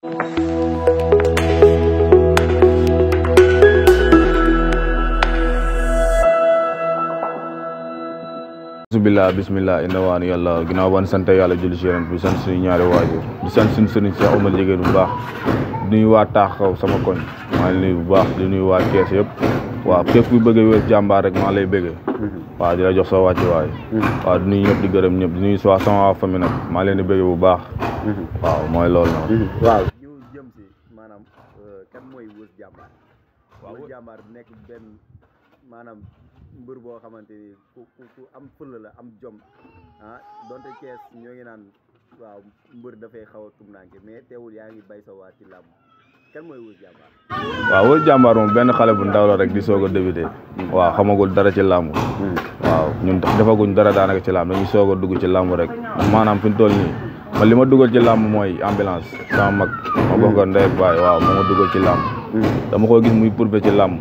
bismillah bismillah inna waani yàlla ginnaaw ban sant yàlla julli si yonent bi sant suñu ñaari waajur di sant suñu sëriñ Cheikh Oumar Jigéen bu baax di nuyu waa taax kaw sama koñ maa ngi nuyu bu baax di nuyu waa kees yëpp waaw képp ku bëgg wér jàmbaar rek maa lay bëggee waaw di la jox sa wàcc waay waaw di nuyu ñëpp di gërëm ñëpp di nuyu waa sama waa famille nag maa leen di bëggee bu baax waaw mooy loolu noonu waaw ñu jëm si maanaam kan mooy wës jàmbaar wës jàmbaar nekk benn maanaam mbër boo xamante ni ku ku ku am fëla la am jom ah donte Cees ñoo ngi naan waaw mbër dafay xaw a tumnaanke mais teewul yaa ngi bay sa waa ci làmb kan mooy wës jàmbaar waaw wër jàmbaar moom benn xale bu ndaw la rek di soog a débuté waaw xamagul dara ci làmb waaw ñun defaguñ dara daanaka ci làmb dañuy soog a dugg ci làmb rek maanaam fi ñu toll nii man li ma dugal ci làmb mooy ambulance sama mag ma bokk ndey ak baay waaw moo ma dugal ci làmb dama ko gis muy pourfe ci làmb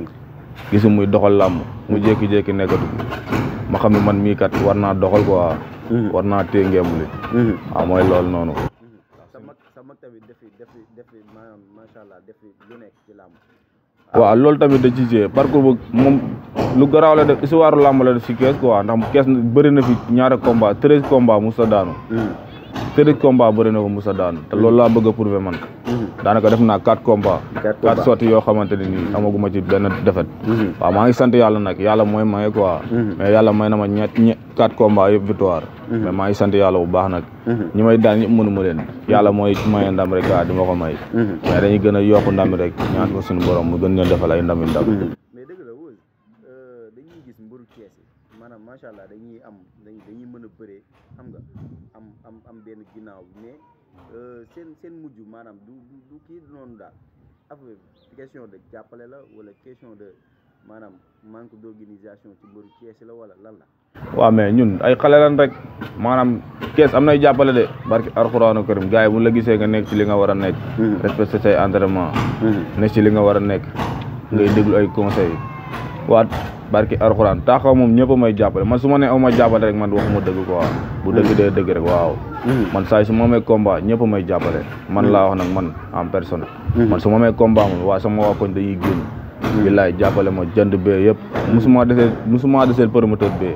gisu muy doxal làmb mu jékki-jékki nekkatu ma xam ne man mii kat war naa doxal quoi war naa téye ngemb li waaw mooy loolu noonu sa mag sa mag tamit defi defi defi maanaam macha allah defi lu nekk ci làmb waaw loolu tamit da ci jee parcours bu moom lu garaaw la def histoire làmb la def si kees quoi ndax kees bëri na fi ñaari combat treize combat musa daanu treize combat bëri na ko musa daanu te loolu laa bëgg a prouver man daanaka def naa quatre combat quatre sorties yoo xamante ne nii amaguma ci benn defet waaw maa ngi sant yàlla nag yàlla mooy maye quoi mais yàlla may na ma ñett ñe quatre combat yëpp victoire mais maa ngi sant yàlla bu baax nag ñi may daan ñëpp mënu ma leen yàlla mooy maye ndam rek waaw di ma ko may mais dañuy gën a yokku ndam rek ñaan ko suñu borom mu gën leen defal ay ndami ndam mais dëgg la wóor dañuy gis mbëru Cees yi maanaam macha allah dañuy am dañuy mën a bëree xam nga am am am benn ginnaaw mais seen seen mujj maanaam du du kii noonu daal affaire question de jàppale la wala question de maanaam manque d'organisation ci mbëru Cees la wala lan la. waaw mais ñun ay xale lan rek maanaam kees am nay jàppale de barki alxuraanu karim gars yi bu la gisee nga nekk ci li nga war a nekk. respecté say entraînement. nekk ci li nga war a nekk. ngay déglu ay conseils waa barki alxuraan taaxaw moom ñëpp a may jàppale man su ma nee aw ma jàppale rek man waxuma dëgg quoi bu dëgg dee dëgg rek waaw. man saa su ma amee combat ñëpp a may jàppale. man laa wax nag man en personne. man su ma amee combat moom waa sama waa koñ dañuy génn. billaay jàppale ma jënd bee yëpp. musuma desee musuma desee promoteur bee.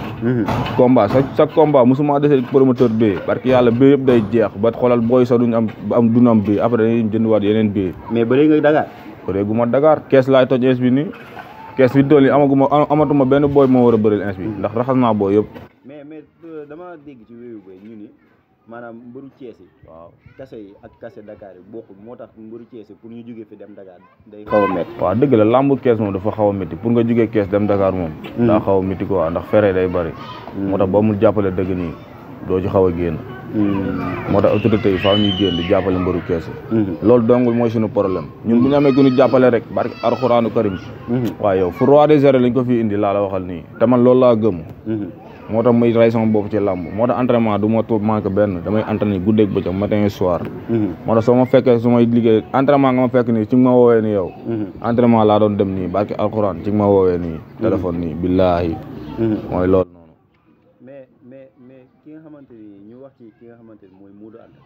combat sa sa combat musuma desee promoteur bee parce que yàlla bee yëpp day jeex ba xoolal booy sax duñ am am duñ am bee après dañuy jëndiwaat yeneen bee. mais ba léegi nga Dakar. bëreegu ma Dakar kees laay toj ins bi nii kees bi tool yi amaguma amatuma benn booy moo war a bëril ins bi ndax raxas naa booy yëpp. mais mais dama dégg ci wéyu bay ñu ni maanaam mbëru Cees yi. waaw kase yi ak kase Dakar yi bokkul moo tax mbëru Cees yi pour ñu jógee fi dem Dakar day xaw a métti. waaw dëgg la lambu kees moom dafa xaw a métti pour nga jógee kees dem Dakar moom. daa xaw a métti quoi ndax fere day bëri. moo tax ba mu jàppale dëgg nii doo ci xaw a génn. moo tax autorité yi faaw ñuy génn di jàppale mbëru kees yi. loolu dongul mooy suñu problème ñun bu ñu amee ku ñu jàppale rek barki alxuraanu karim. waaw yow fu roi des arènes lañ ko fi indi laa la waxal nii te man loolu laa gëm. moo tax muy rey sama bopp ci làmb moo tax entraînement du ma toog manqué benn damay entraîné guddeeg bëccëg matin et soir. moo tax soo ma fekkee su may liggéey entraînement nga ma fekk nii ci nga ma woowee nii yow. entraînement laa doon dem nii barki alxuraan ci nga ma woowee nii. téléphone nii billaahi. mooy loolu noonu. mais mais mais ki nga xamante ni ñu wax ci ki nga xamante ni mooy Modou Anta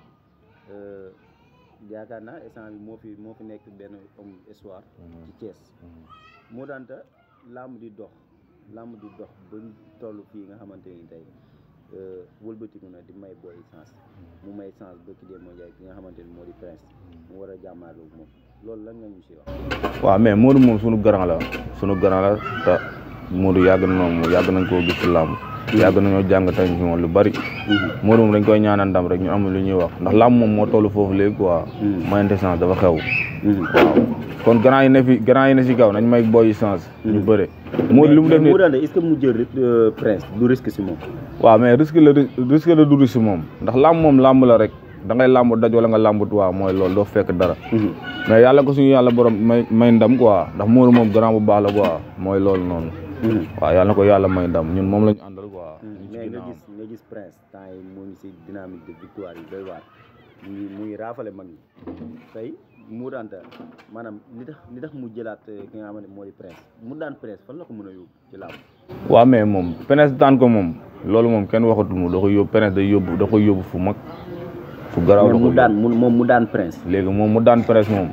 yaakaar naa instant bi moo fi moo fi nekk benn homme histoire. ci Thiès. Modou Anta làmb di dox. làmb di dox ba toll fii nga xamante ni tey wëlbatiku na di may booy sens mu may sens ba ki dee moo jaay ki nga xamante ni moo di prince mu war a jàmmaarloo moom loolu lan nga ñu si wax. waaw mais Modou moom sunu grand la sunu grand la te Modou yàgg na moom yàgg nañ koo gis ci làmb yàgg nañoo jàng tamit ci moom lu bari. Modou moom dañ koy ñaanal ndam rek ñu amul lu ñuy wax ndax làmb moom moo toll foofu léegi quoi. mayante sens dafa xew. waaw kon grand yi ne fi grand yi ne si kaw nañ may booy yi sens. ñu bëre. Modou li mu def nii Modou Anta est-ce que mu jël prince du risque si moom. waaw mais risque la risque la du risque moom ndax làmb moom làmb la rek da ngay làmb daj wala nga làmb waaw mooy loolu doo fekk dara. mais yàlla ko suñu yàlla borom may may ndam quoi ndax Modou moom grand bu baax la quoi mooy loolu noonu. waaw yàlla na ko yàlla may ndam ñun moom la ñu àndal quoi. mais nga gis nga gis prince temps yi moo ngi si dynamique de victoire yi doy waar mu ngi mu ngi raafale mag ñi tey Modou Anta maanaam li tax li tax mu jëlaat ki nga xamante moo di prince mu daan prince fan la ko mën a yóbbu ci làmb. waaw mais moom prince daan ko moom loolu moom kenn waxatul mu da koy yóbbu prince day yóbbu da koy yóbbu fu mag fu garaaw la mais ko mu daan mu moom mu daan prince léegi moom mu daan presse moom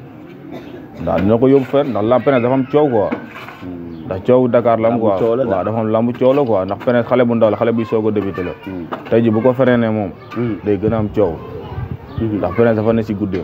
ndax dina ko yóbbu fenn ndax la presse dafa am coow quoi ndax coow Dakar la am Lambu quoi coow la waaw dafa am lambu coow la quoi ndax presse xale bu ndaw la xale buy soog a débuté la tey ji bu ko freiné moom day gën a am coow ndax presse dafa ne si guddeem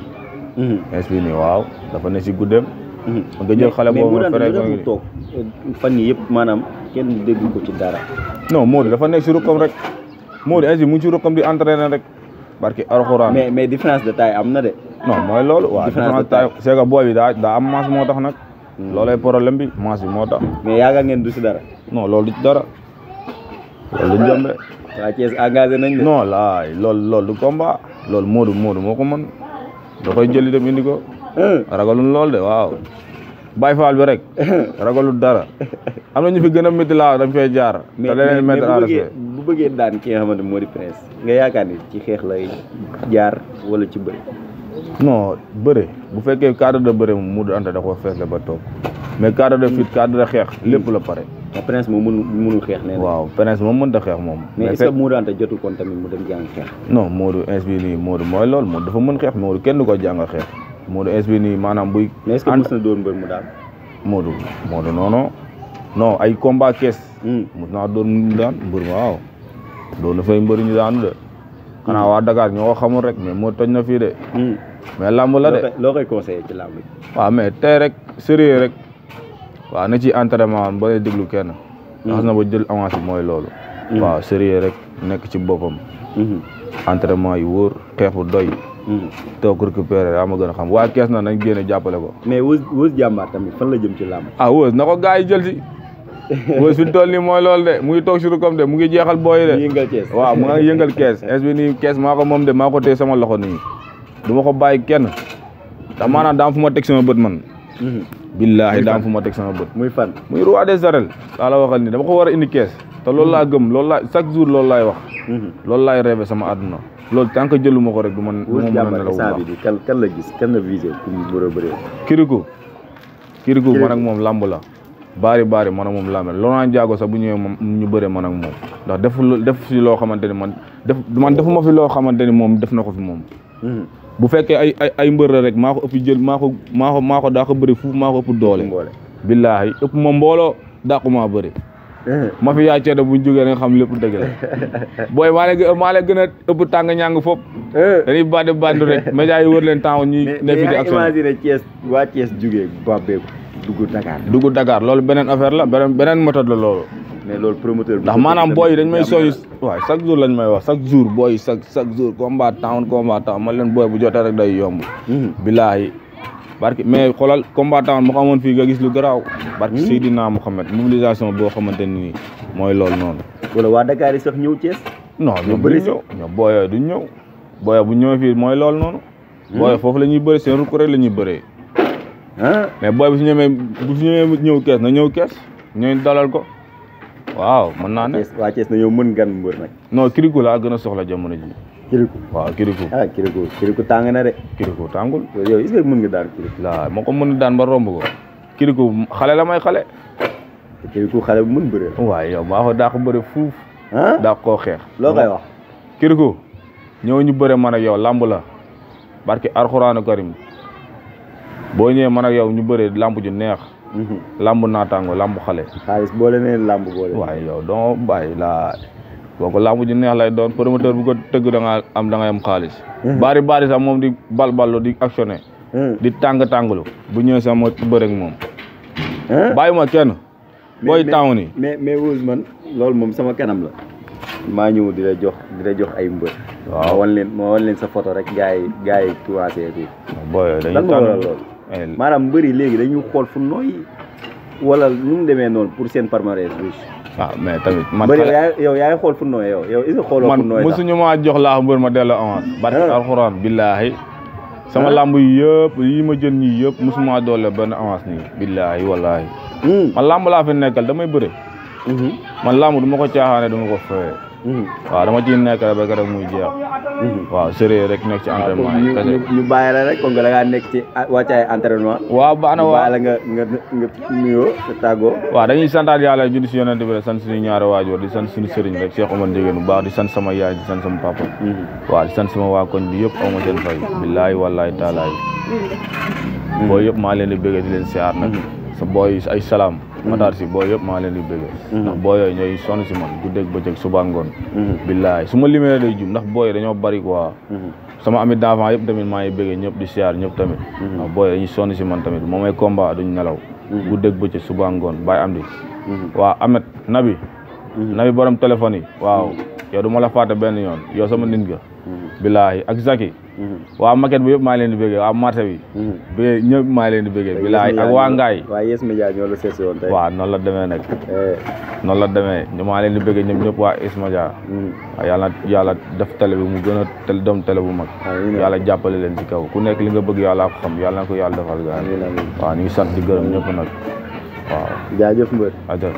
ins bi nii waaw dafa ne si guddeem nga jël xale mais boobu mu nga daan freiné mu ko toog fan yi yëpp maanaam kenn dégg ko ci dara non Modou dafa nekk si rukkam rek Modou ins bi mu ngi si rukkam di entraîné rek barki alxuraan mais mais différence de taille am na de non mooy loolu waaw Différence de différence taille c'est que booy bi daa daa am masse moo tax nag loolay problème bi masse bi moo tax mais yaakaar ngeen du si dara non loolu du ci dara loolu du njombe waa Thiès engagé nañ de non laay loolu loolu du combat loolu Modou Modou moo ko mën da koy jëli dem indi ko Hein? ragalul lool de waaw Baye Fall bi rek ragalul dara am na ñu fi gën a métti laa dañ fay jaar mais te mais leneen mais mettre bu en bëggee respect bu bëggee daan ki nga xamante moo di prince nga yaakaar ni ci xeex lay jaar wala ci bëri non bëre bu fekkee cadre de bëre moom Modou Anta da ko fees la ba toog mais cadre de fit cadre de xeex lépp la pare mais prince moom mënu mënul xeex nee na waaw Prince moom mënta xeex moom mais est-ce fekk- que Modou Anta jotul kon tamit mu dem jàng xeex non Modou ins bi nii Modou mooy loolu Modou dafa mën xeex Modou kenn du ko jàngal xeex Modou ins bi nii maanaam buy mais est-ce que ànd- mës na doon mbër mu daal Modou Modou non non non ay combat kees Hmm. mos naa doon ñu daan mbër ma waaw doon na fay mbër ñu daanu de xanaa waa Dakar ñoo ko xamul rek mais moo toj na fii de Hmm. mais lamb la loo de koy loo koy conseillé ci làmb ji waaw mais tey rek sérieux rek waaw na ci entraînement am ba lay déglu kenn xas na ba jël avance bi mooy loolu waaw sérieux rek nekk ci boppam Mhm. entraînement yi wóor xeex bu doy Mhm. toog récupérer yaa ma gën a xam waa kees na nañ génne jàppale ko mais wës wës jàmbaar tamit fan la jëm ci làmb ah wóos na ko gars yi jël si wóos fi mu toll nii mooy loolu de mu ngi toog sur comme de mu ngi jeexal booy yi de yëngal Thiès waaw mu ngi yëngal kees es bi nii kees maa ko moom de maa ko téye sama loxo nii du ma ko bàyyi kenn ndax maanaam daam fu ma teg sama bët man Mhm. billaahi daam fu ma teg sama bët muy fan muy roi des arènes laa la waxal nii dama ko war a indi kees te loolu laa gëm loolu laa chaque jour loolu laay wax Mhm. loolu laay rêvé sama àdduna loolu tant que jëluma ko rek du ma du ma wës mën a jàmbaar nelaw bu instant baax bi di kan kan la gis kan la visé pour mu bëre bëre kiriku kiriku Kirikou. man ak moom lamb la baari baari man ak moom lamb la Laurent Ndiago sax bu ñëwee moom ñu bëree man ak moom ndax def def fi loo xamante ni man def man defuma fi loo xamante ni moom def na ko fi moom Mhm. bu fekkee ay ay ay mbër la rek maa ko ëpp jël maa ko maa ko maa ko daa ko bëri fuuf maa ko ëpp doole mboole billaahi ëpp ma mbooloo dàqu maa bëri Mhm. ma fi yaa ceeda buñ jógee nga xam lépp dëgg la booy maa leen gën maa leen gën a ëpp tàng ñàng foofu Eh. dañuy bandi bandi rek médias yi wër leen temps ñuy mais ne fi di mais action imaginer Thiès waa Thiès jugee bàbbeeku dugg Dakar dugg Dakar loolu beneen affaire la beneen beneen méthode la loolu mais loolu promoteur bi ndax maanaam booy yi dañ may soñu waaw chaque jour lañ may wax chaque jour booy yi chaque chaque jour combat town combat town man leen booy bu jotee rek day yomb Mhm. billaahi barki mais xoolal combat town mu ko amoon fii nga gis lu garaaw barki Seydina Mouhamed mobilisation boo xamante ni mooy loolu noonu wala waa Dakar yi sax ñëw Thiès non ñoom bëri duñ ñëw ñoom booyoo duñ ñëw booyoo bu ñëwee fii mooy loolu noonu booyoo foofu la ñuy bëri seen rukk rek la ñuy bëree ah mais booy bu fi ñëwee bu fi ñëwee ñëw kees na ñëw kees ñooy dalal ko waaw mën naa ne Thiès waa Thiès na ñëw mën gan mbër nag non kiriku laa gën a soxla jamono ji kiriku waaw kiriku ah kiriku kiriku tàng na de kiriku tàngul yow est-ce que mën nga daan kiriku laa moo ko mën a daan ba romb ko kiriku xale la may xale te kiriku xale bu mën bëre waaye yow maa ko daa ko bëre fuuf ah daa koo xeex loo koy wax kiriku ñëw ñu bëre man ak yow lamb la barki alxuraanu karim boo ñëwee man ak yow ñu bëre lamb ju neex Mhm. lamb naataango lamb xale xaalis boole ne làmb boole waaye yow doo bàyyi laa boo ko lamb ju neex lay doon promoteur bu ko tëgg da nga am da ngay am xaalis bari bari sax moom di bal ballu di actionné Hmm. di tàng tànglu bu ñëwee sax ma bëre ak moom ah bàyyi ma kenn booy mais- taw ni mais mais Wuz man loolu moom sama kanam la maa ñëw di la jox di la jox ay mbër ma waaw wan leen ma wan leen sa photo rek gars yi gars yi commencé bi booy lan dañuy moo waral tànn loolu Eh, maanaam mbëri léegi dañuy xool fu nooy wala nu mu demee noonu pour seen palmarès riche waaw mais tamit man mbëri xale- yaay yow yaay xool fu nooy yow yow est-ce que xooloo fu man nooy sax mosuñu maa jox laa mbër ma delloo avance barki Ah. alxuraan billaahi sama Ah. lamb yi yëpp yi ma jën ñii yëpp mosuma doole benn avance nii billaahi wallaahi Hmm. man lamb laa fi nekkal damay bëre Mhm. man lamb du ma ko caaxaane du ma ko feye waaw dama ciy nekk rek ba keroog muy jeex waaw sérieux rek nekk ci entraînement yi ñu kese ñu ñu bàyyi la rek comme que da ngaa nekk ci wàccaay entraînement. waaw baax na ñu waaw bàyyi la nga nga nga nuyoo te tàggoo. waaw dañuy santaat yàlla julli si yonent bi rek sant suñu ñaari waajur di sant suñu sëriñ rek Cheikh Omar Ndiéguène bu baax di sant sama yaay di sant sama papa waaw di sant sama waa koñ bi yëpp aw ma seen fay billaahi wallaahi taalaay boo yëpp maa leen di bëggee di leen siyaar nag sa booy ay salaam mataar si boo yëpp maa leen di bëggee ndax boo yooyu ñooy sonn si man guddeeg bëccëg suba ngoon billaahi su ma limee day jum ndax booy dañoo bari quoi sama amit d'enfant yëpp tamit maa ngi bëggee ñëpp di siyaar ñëpp tamit ndax booy dañuy sonn si man tamit moom ay combat duñ nelaw guddeeg bëccëg suba ngoon bàyyi am di waaw Amet Nabi Nabi borom téléphone yi waaw yow du ma la fàtte benn yoon yow sama nit nga billaahi ak Zaki waa maquette bi yëpp maa leen di bëggee waa marché bi bi ñëpp maa leen di bëggee billaahi ak waa Ngaay waa Yes Media ñoo la seet si woon tey. waaw noonu la demee nag Eh, noonu la demee ñu maa leen di bëggee ñoom ñëpp waa Ismadia waaw yàlla yàlla def télé bi mu gën a tel doom télé bu mag amiin yàlla jàppale leen ci kaw ku nekk li nga bëgg yàlla ko xam yàlla na ko yàlla defal gaa amiin amiin waaw ñu ngi sant di gërëm ñëpp nag waaw jaajëf mbër. aja